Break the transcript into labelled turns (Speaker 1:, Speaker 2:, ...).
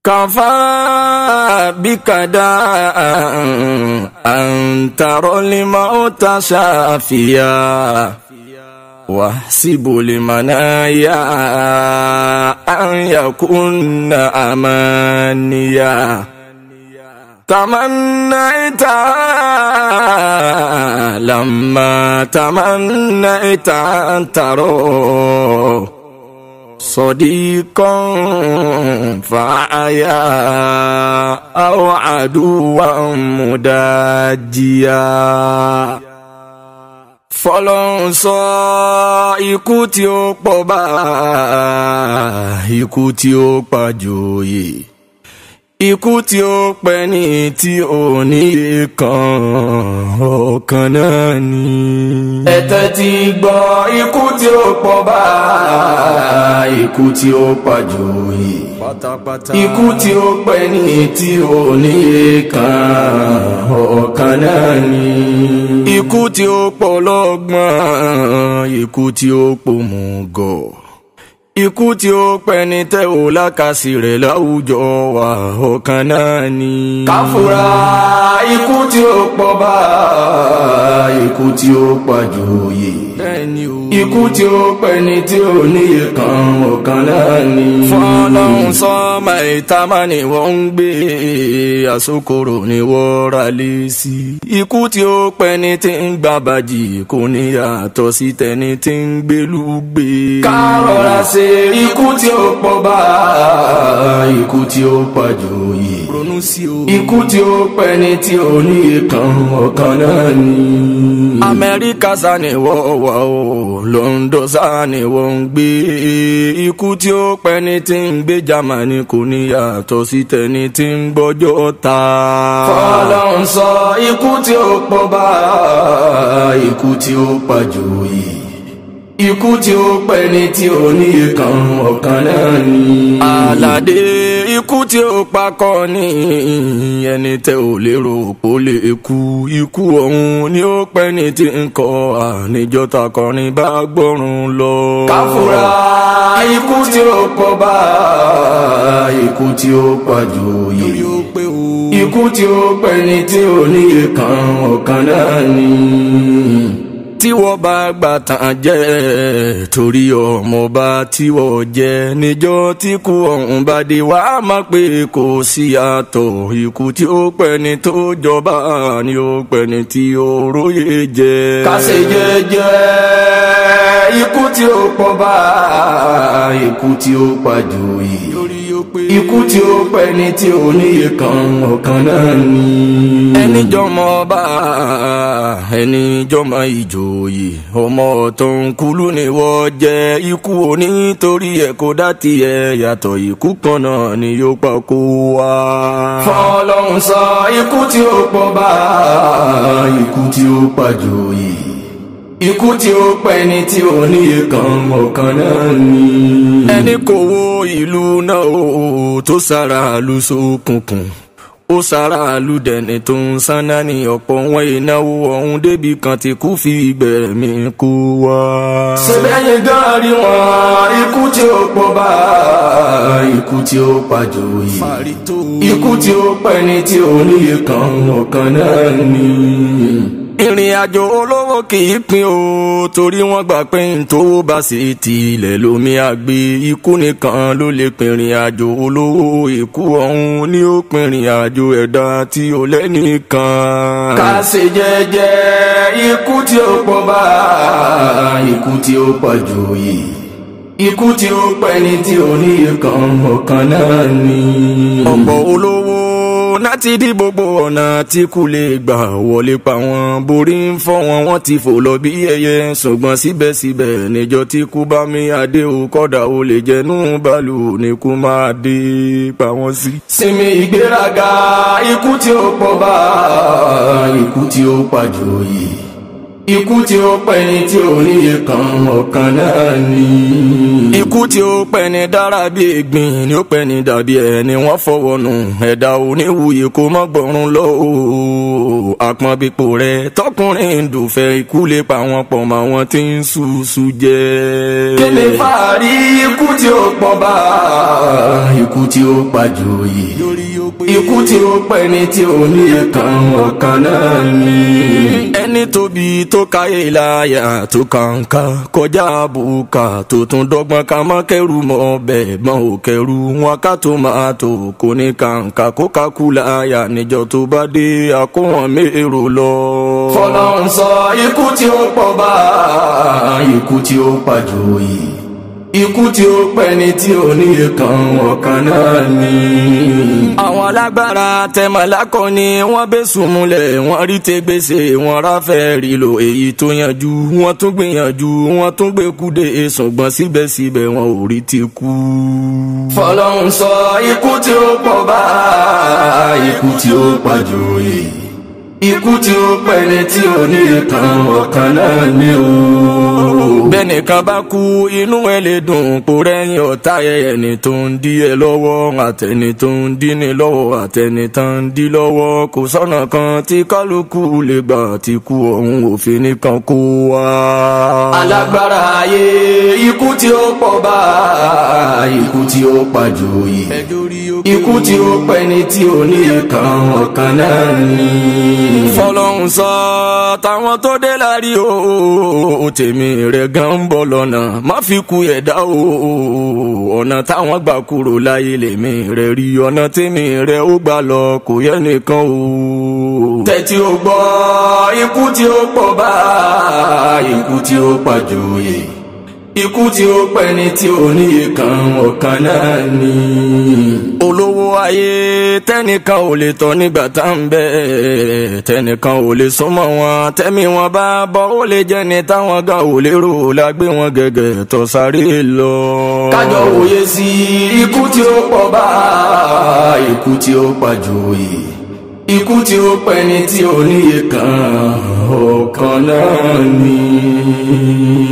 Speaker 1: كفى بك داء أن ترى الموت شافيا واحسب المنايا أن يكون أمانيا تمنيت لما تمنيت أن ترى صديقا فعيا أو عدوا مداجيا fọlọ́run sọ ikú tí ó pọ̀ bá ikú tí ó pàjòyè ikú tí ó pẹ́ ní tí ò ní kan ọ̀kan náà ni. ẹ̀tẹ́ ti gbọ́ ikú tí ó pọ̀ bá ikú tí ó pàjòyè pátápátá ikú tí ó pẹ́ ní tí ò ní kan ọ̀kan náà ni. ikú tí ó pọ̀ lọ́gbọ́n ikú tí ó pòmùgọ̀ ikú tí ó pẹ́ ní tẹ́ ò lákàsí rẹ̀ láwùjọ wa ọ̀kan náà ni. káfúrà ikú tí ó pọ̀ bá ikú tí ó pàjòyè. bẹ́ẹ̀ni o. ikú tí ó pẹ́ ní tí ò níye kan ọ̀kan náà ni. fọlọ́run sọ́mà ìtàmà ni wọ́n ń gbé àsokòrò ni wọ́n ra lé sí. ikú tí ó pẹ́ ní tí ń gbà bàjì kò ní yàtọ̀ sí tẹni tí ń gbélú gbé. ká rọra ṣe ikú tí ó pọ̀ bá ikú tí ó pàjòyè. ronú sí o. ikú tí ó pẹ́ ní tí ò níye kan ọ̀kan náà ni. amẹ́ríkà sá ni wọ́n wà o london sá ni wọ́n ń gbé ikú tí ó pẹ́ ní tí ń gbé germany kò ní yàtọ̀ sí tẹni tí ń gbọ́jọ́ ta. fọlọ́n sọ ikú tí ó pọ̀ bá ikú tí ó pàjòyè ikú tí ó pẹ́ ní tí ò ní kan ọ̀kan náà ni. àlàdé ikú tí ó pakọ́ ní ẹni tẹ́ ò lérò pó lè kú ikú ọ̀hún ni ó pẹ́ ní tí ń kọ́ àníjọ́ takọrin bá gbọ́rùn lọ. káfúrà ikú tí ó pọ̀ bá ikú tí ó pàjòyè ikú tí ó pẹ́ ní tí ò ní kan ọ̀kan náà ni tí wọ́n bá gbà tán jẹ́ torí ọmọọba tí wọ́n jẹ́ níjọ́ tí kú ọ̀hún bá dé wá má pé kò sí àtọ̀ ikú tí ó pẹ́ ni tó jọba ni ó pẹ́ ni tí ó róye jẹ́. kásẹ̀ jẹ́jẹ́ ikú tí ó pọ̀ bá ikú tí ó pàjòyè ikú tí ó pẹ́ ni tí ò níye kan ọ̀kan náà ni. ẹni jọmọ bá ẹni jọmọ ìjò òye ọmọ tó ń kulú ni wọ́n jẹ́ ikú òní torí ẹ̀ kó dá tiẹ̀ yàtọ̀ ikú kan náà ni yóò pa kó wá. fọlọ́run sọ ikú tí ó pọ̀ bá ikú tí ó pàjòyè ikú tí ó pẹ́ ni tí ò níye kan ọ̀kan náà ni. ẹni kò wo ìlú náà o tó sára lu sókùnkùn ó sára àlùdẹ̀ni tó ń sáná ní ọ̀pọ̀ wọn ìnáwó ọ̀hún débi kan tí kú fi gbẹ̀mí kú wá. sẹ́bẹ̀yìn gáàrí wọn ikú tí ó pọ̀ bá ikú tí ó pàjòyè ikú tí ó pẹ́ ni tí ò níye kan ọ̀kan náà ni ìrìn àjò olówó kì í pin o torí wọ́n gbà pé ntòwó bá sì ti ilẹ̀ lómi àgbé ikú nìkan ló lè pinrin àjò olówó ikú ọ̀hún ni ó pinrin àjò ẹ̀dá tí ó lẹ́nìkan. ká ṣe jẹ́jẹ́ ikú tí ó pọ̀ bá ikú tí ó pàjòyè ikú tí ó pẹ́ ni tí ò ní kan ọ̀kan náà ni. ọ̀pọ̀ olówó láti dí gbogbo ọ̀nà tí kú lè gbà wọlé pa wọn borí ń fọ́ wọn wọ́n ti fò lọ bí ẹyẹ ṣùgbọ́n síbẹ̀síbẹ̀ níjọ́ tí kú bá mi adé o kọ́dà o lè jẹnu bàálù ní kú máa dé pa wọ́n sí. sinmi ìgbéraga ikú tí ó pọ̀ bá ikú tí ó pàjòyè ikú tí ó pẹ́ni tí ò níye kan ọ̀kan náà ni. ikú tí ó pẹ́ni dára bí egbin ni ó pẹ́ni dàbí ẹni wọ́n fọwọ́ nù ẹ̀dá oníwuyè kó má gbọ́run lọ o. àpọ̀nbípo rẹ̀ tọkùnrin ń dùnfẹ́ ikú lè pa wọn pọ̀ mọ́ àwọn tí ń ṣùṣù jẹ́. kí ni fàárí ikú tí ó pọ̀ bá ikú tí ó pàjòyè ikú tí ó pẹ́ni tí ò níye kan ọ̀kan náà ni. ẹni tóbi tó káyé láyà tó kàǹkà kọjá àbùkà tó tún dọ́gbọ́n ká má kẹrù mọ́ bẹ́ẹ̀ mọ́ ò kẹrù wọn ká tó máa tó kò ní kàǹkà kó kakú láyà níjọ tó bá dé àkóhàn mérò lọ. fọlọ́n sọ ikú tí ó pọ̀ bá ikú tí ó pàjòyè ikú tí ó pẹ́ni tí ò ní kan ọ̀kan náà ni. àwọn alágbára tẹmọlákọ ni wọ́n bẹ sùnmùlẹ̀ wọ́n rí tẹgbẹsẹ wọ́n ráfẹ rí lo èyí tó yanjú wọ́n tún gbìyànjú wọ́n tún gbé kúdé ṣùgbọ́n síbẹ̀síbẹ̀ wọn ò rí ti kú. fọlọ́run sọ ikú tí ó pọ̀ bá ikú tí ó pàjòyè ikú tí ó pẹ́ni tí ò ní kan ọ̀kan náà ni o. bẹ́nìkan bá kú inú ẹ lè dùn kó rẹ́yìn ọ̀tá ẹni tó ń dí ẹ lọ́wọ́ àtẹni tó ń dí ni lọ́wọ́ àtẹni tó ń dí lọ́wọ́ kò sọ́nà kan tí kálukú lè gbà tí kú ọ̀hún òfin nìkan kó wá. alágbára ayé ikú tí ó pọ̀ bá ikú tí ó pàjòyè ikú tí ó pẹ́ni tí ò ní kan ọ̀kan náà ni fọlọ́hún sọ táwọn tó dé lárí o tèmi rẹ̀ gan ń bọ̀ lọ́nà má fi ku ẹ̀dá o ọ̀nà táwọn gbà kúrò láyé lèmi rẹ̀ rí ọ̀nà tèmi rẹ̀ ó gbà lọ kò yẹ nìkan o. tẹ́tí o gbọ́ ikú tí ó pọ̀ bá ikú tí ó pàjòyè ikú tí ó pẹ́ni tí ò níye kan ọ̀kan náà ni. olówó ayé tẹ́nìkan ò lè tọ́ nígbà tá ń bẹ tẹ́nìkan ò lè súnmọ́ wọn tẹ́mi wọn bá bọ́ ó lè jẹ́ ni táwọn gan ò lérò la gbé wọn gẹ́gẹ́ tó sáré lọ. kájọ wòye sí ikú tí ó pọ̀ bá ikú tí ó pàjòyè ikú tí ó pẹ́ni tí ò níye kan ọ̀kan náà ni.